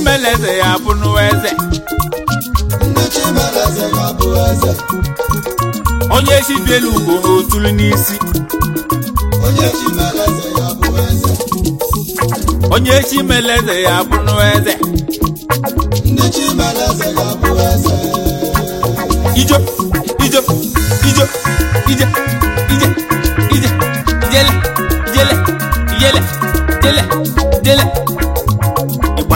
chimeleze ya bụ n'ụwa eze ndị chimeleze ga-abụ eze onye chibielu ugo otulu n'isi onye chimeleze ga-abụ eze onye chimeleze ya bụ n'ụwa eze ndị chimeleze ga-abụ eze ijo ijo ijo ije ije ije ijele ijele ijele ijele ijele ịgba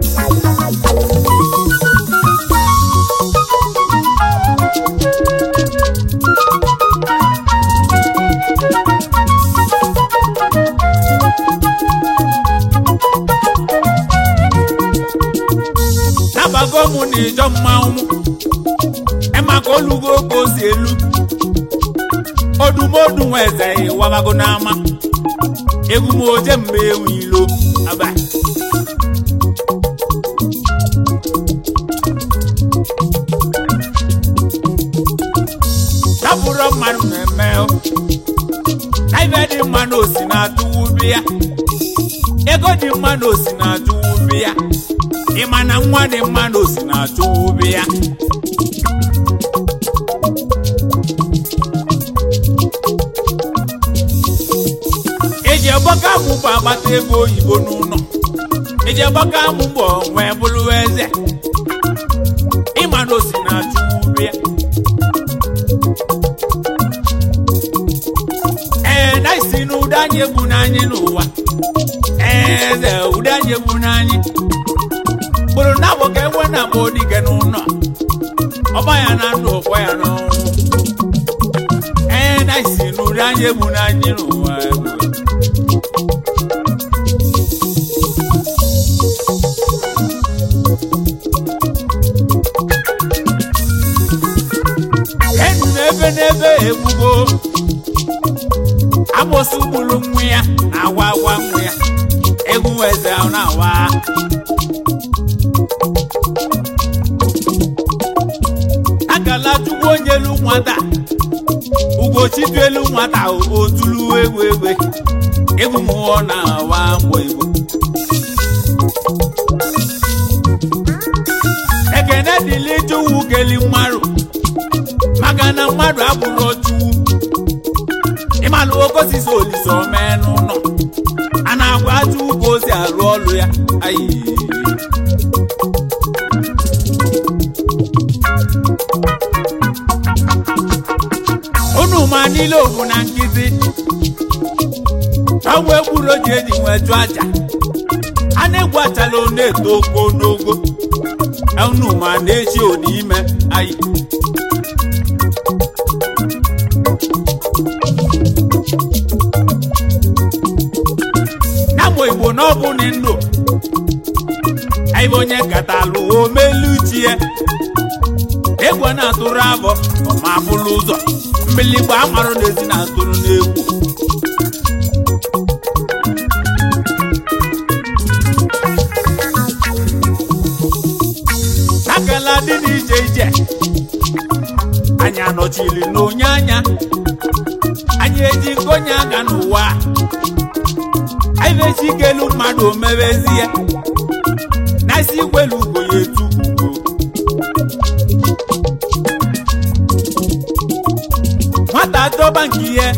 nabago mụ na ịjọ mmanwụ emaka olugo ka o si elu odumodu nwa eze ịwabago n'ama egwu m oje mgbe ewu ilo aba tapụrụ mmadụ na-eme o. na ibe dị mma na osi na-atụwu ubi ya ego dị mma na osi na-atụwu ubi ya ịma na nwa dị mma na osi na-atụwu ubi ya eji agbaka amụ bụ agbata ego oyibo n'ụlọ eji agbaka amụ bụ wee bụrụ eze ịma na osi na-achụ ubi ya ee na isi na ụda anyị egbu n'anyị n'ụwa ee eze ụda anyị egbu n'anyị kpụrụ na abụ ka enwe na agba odige n'ụlọ ọba ya na ndụ ọkpọ ya n'ọnwụ ee na isi na ụda anyị egbu n'anyị n'ụwa egbu enu n'ebe n'ebe egbugo amosu gburu nwa ya na-awa awa nwa ya egwu eze ahụ na-awa akala chukwu onye elu nwata ugochitu elu nwata otulu egwu egbe egwu mmụọ na-awa mgbe igbo ekene dịlị chukwu keli mmadụ maka na mmadụ abụrụ ọchụwu ịmalụ okosisi olise omee n'ụlọ a na-agwa chukwu ka o si arụ ọrụ ya ayi unu ma niile obu na nkịtị ọnwa egburu ji eji nwee chụọ aja a na-egwu achala ọ na-eto ogo n'ogo unu ma na-echi ime ayi namụ igbo na ọbụ ni ndụ aibe onye katalụ omelu chi ya egwu a na-atụrụ abọ ọma bụrụ ụzọ mbiligbo amarụ n'ezi na-atụrụ n'egwu akala dị n'iche iche anyị anọchiri n'onye anya anyị eji nkonye aga n'ụwa anyị na-echi ikelu mmadụ omebezie na isi ikwelu ugo ya etu ugo nwata dọba nke ihe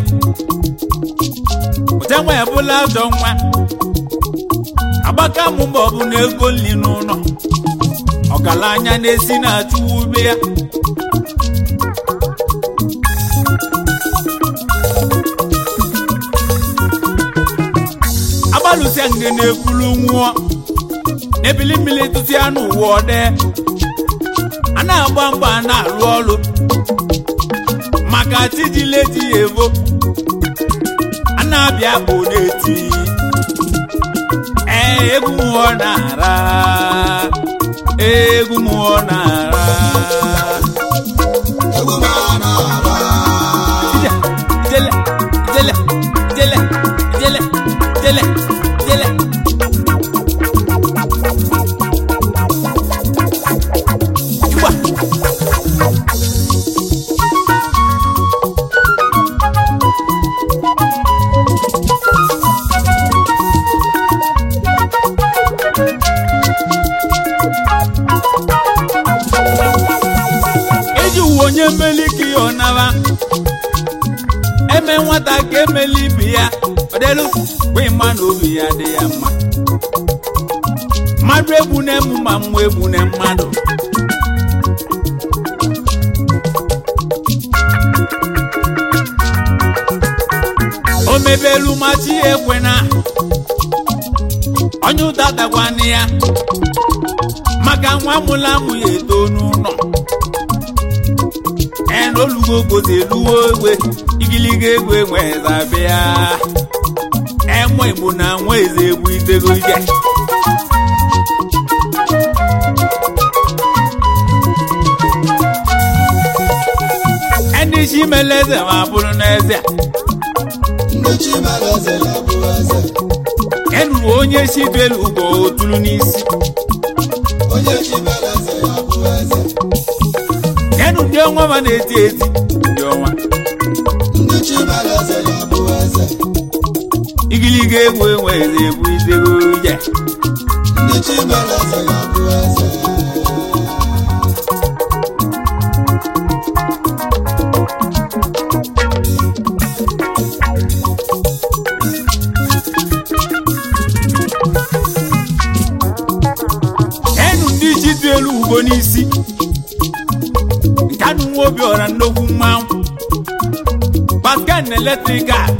ụte nwa ebula ajọ nwa agbaka mụ ma ọ bụ na ego nri n'ụlọ ọgaranya na-esi na-achụ ube ya agbalụsịa nge na-ekwulu nwụọ n'ebili mmiri tụtụ ya n'ụwa ọdẹ a na-agba mgba a na-arụ ọrụ maka chijileti ya evo a na-abịa bụ na-eti ee egwu mmụọ na-ara egwu mmụọ na-ara egwu m a na-ara Ije, ijele ijele ijele ijele ijele ijele Igba. onye mmeli ka ya ọnaba eme nwata ka emeli ibe ya ọdelu bụ ịma na obi ya dị ya mma mmadụ egbu na-emu ma mmụọ egbu na mmadụ o mebelu machi ekwena onye ụta takwana ya maka nwa mụla mụ ya eto n'ụlọ enolugo gozi eluwo egwe igiliga egwe nwezabịa enwe igbo na nwa eze egwu itego ike ndị chi mele eze ma bụrụ n'eze ndị chi mere eze ga-abụ eze enuru onye chi belu ugo otulu n'isi onye chi mere eze ga-abụ eze enu ndị ọnwa ma na-eti eti ndị ọnwa ndị chi mere eze ga-abụ eze igiliga egwu enwe eze egwu itego ije ndị chi mere eze ga-abụ eze enu ndị chi dị elu ugo n'isi nke anụ nwa obi ọra nnukwu mmanwụ pascal na eletrikal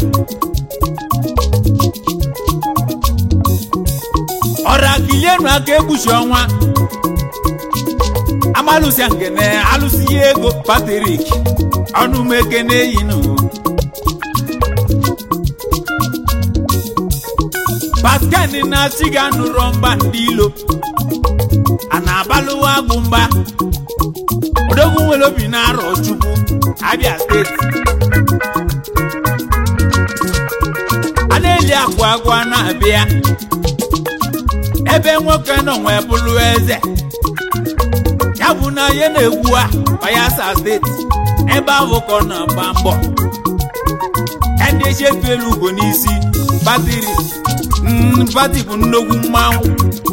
ọra kilienu aka egbuchi ọnwa amalụsia ngene alụsi ya ego patrik ọnụmeke na-eyi n'uwe pascal na-achị ga nụrọ mba ndị ilo a na-abalụwa agwụ mgba odogwu nwere obi na-arọ chukwu abịa steeti a na-eli akwa agwa na-abịa ebe nwoke nọ nwee bụrụ eze ya bụ na ya na-egwu a bayelsa steeti ebe ahụ ka ọ na-agba mbọ ndị echefu elu ugo n'isi batiri mm, bati bụ nnukwu mmanwụ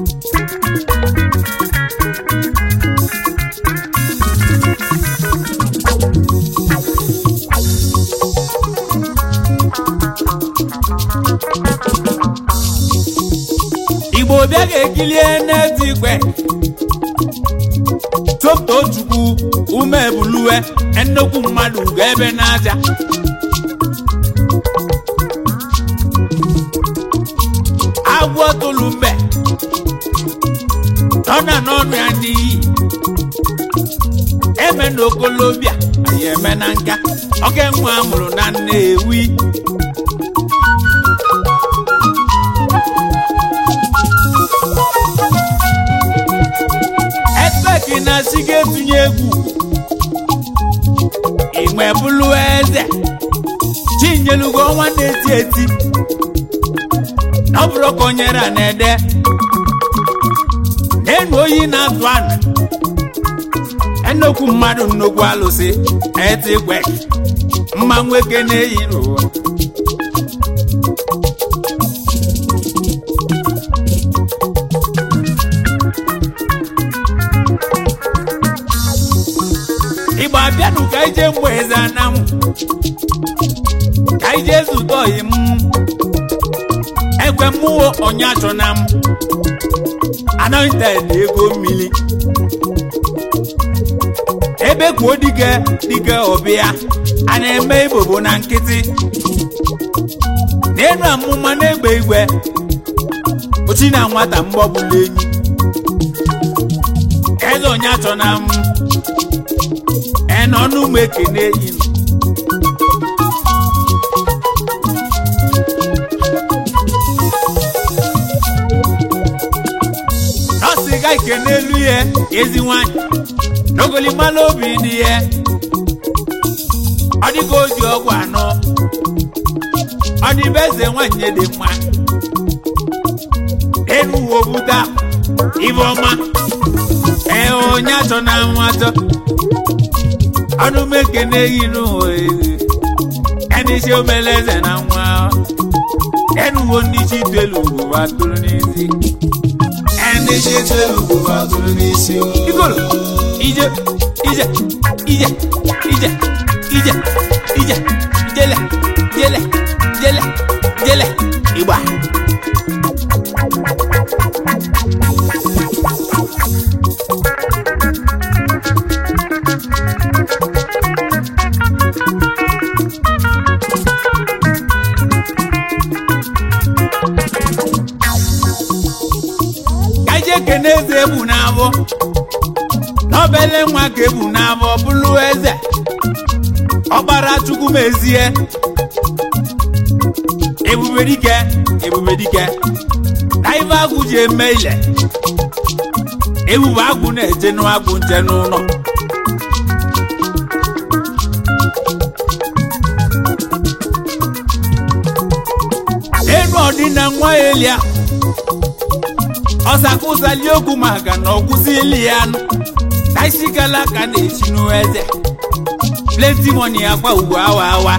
igbo bịa ga-ekilie n'etigwe topto chukwu ume buluwe nnukwu mmadụ ga ebe n'aja agwọ tụlụ mbe tọna n'ọnụ ya n'iyi eme n'okolobịa anyị eme na nka oke nwa amụrụ na nnewi ekpeki na si ga-etunye egwu inwe bụlụ eze chinyelugo ọnwa na-eti eti na ọ bụrụ ka o nyere a na-ede n'enu oyi na-atụ ana ennukwu mmadụ nnukwu alụsị eti kwe mma nwoke na-eyi n'ụwa igbo abịanụ ka ije mgbe eze anamụ ka ije zute oyi m ekwe mmụọ onye achọ na m anointed ego mmiri ebe kwuo dike dike ọbịa a na-eme ibobo na nkịtị n'elu amụma na-egbe igwe ochi na nwata mgbọbụla enyi eze onye achọ na m enọnụ m ekene enyi m nọọsụ ga ike n'elu ihe ezi nwanyị n'ogolimala obi dị ya ọ dịka oji ọgwụ anọ ọ dịbe eze nwanyị dị mma enu uwe obuta ibe ọma ee onye achọ na anwụ achọ ọnụ m ekene ehi n'ụwa ẹni ṣe omele eze na nwa ẹnu wo ndị chi telu ụwa tụrụ n'isi ẹni ṣe telu ụwa tụrụ n'isi o. igolo ije ije ije ije ije ije jele jele jele jele ịgba ka ije kene eze ebu n'abọ n'obele nwa ka ebu n'abọ bụrụ eze ọkpara chukwu mezie ebube dike ebube dike na ife agwụ ji eme ile ebube agwụ na-eje n'agwụ nje n'ụlọ enu ọdịna nwa elia ọsakụzali okwu maka na ọkwụsịli ya nụ na isi gala ka na-echi n'eze plenty money akwa ugwu awa awa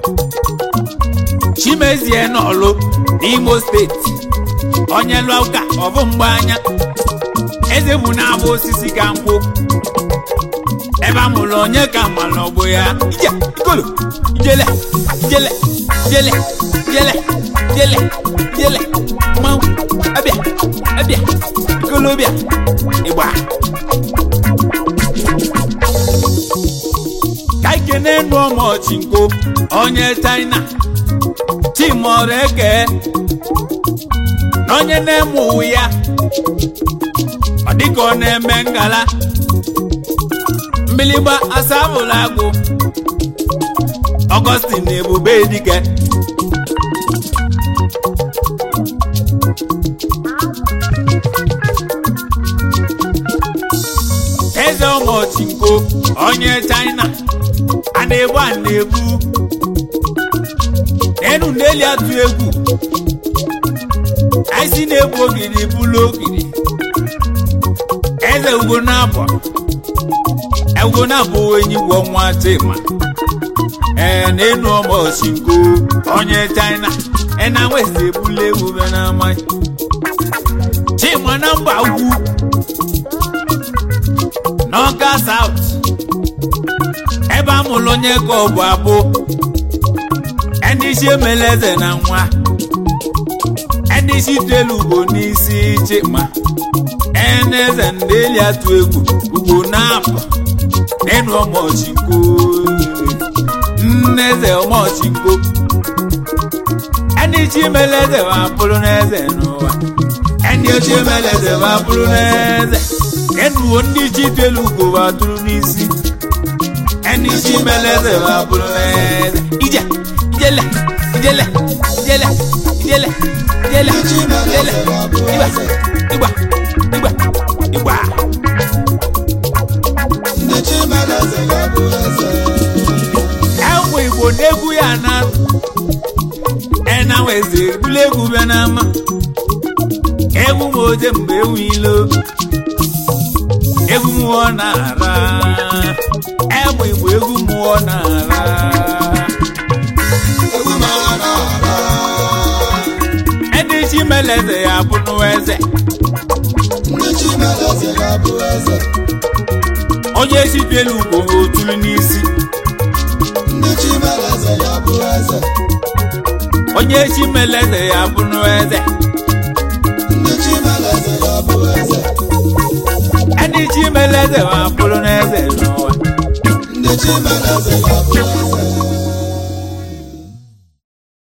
chimezie n'ọlụ n'imo steeti onye lụọ ụka ọbụ mgbe anya eze bụ na-abụ osisi ka nkwụ ebe a mụrụ onye ka mma na ọgbụ ya ije ikolo ijele ijele ijele ijele ijele ijele mmanwụ abịa abịa ikolo bịa ịgba ka ikene nụ ọmọchinko onye china chimọrọ eke na onye na-eme ụwa ya ọ dịka ọ na-eme ngala mbiligba asabụla agụ ọgọstin na ebube dike eze ọmọchinko onye china a na-egbu a na-egbu n'enu n'eli atụ egwu aisi na-egbu ogiri bụlụ ogiri eze ugo na-abọ ugo na-abụ enyi gwọ nwa chima ee n'enu ọmọchinko onye china ena west ebula egwu be na amaghị chima na mba ugwu n'ọka saut ebe a mụrụ onye ka ọ bụ abụ ndị isi emela eze na nwa ndị isi telu ugbo n'isi chima eneze ndị eli atụ egwu ugbo na-apụ n'enu ọmọchinko nneze ọmọchinko ndị isi emela eze ma bụrụ n'eze n'ụwa ndị isi emela eze ma bụrụ n'eze enuwo ndị isi telu ugbo ma tụrụ n'isi ndị isi emela eze ma bụrụ n'eze ije ijele ijele ijele ijele ijele ijele ịgba ịgba ịgba ịgba ndị chimeleze ga-abụ eze enwe igbo n'egwu ya na ena weze ebule egwu bịa n'ama egwu m oje mgbe ewu ilo egwu mmụọ na-ara egbe igbo egwu mmụọ na-ara egwu mara n'ala ndị chimeleze ya bụrụ eze ndị chimeleze ga-abụ eze onye sitelu ugbo otulu n'isi ndị chimeleze ga-abụ eze onye chimeleze ya bụrụ eze ndị chimeleze ga-abụ eze ndị chimeleze ma bụrụ n'eze n'ụwa ndị chimeleze ga-abụ eze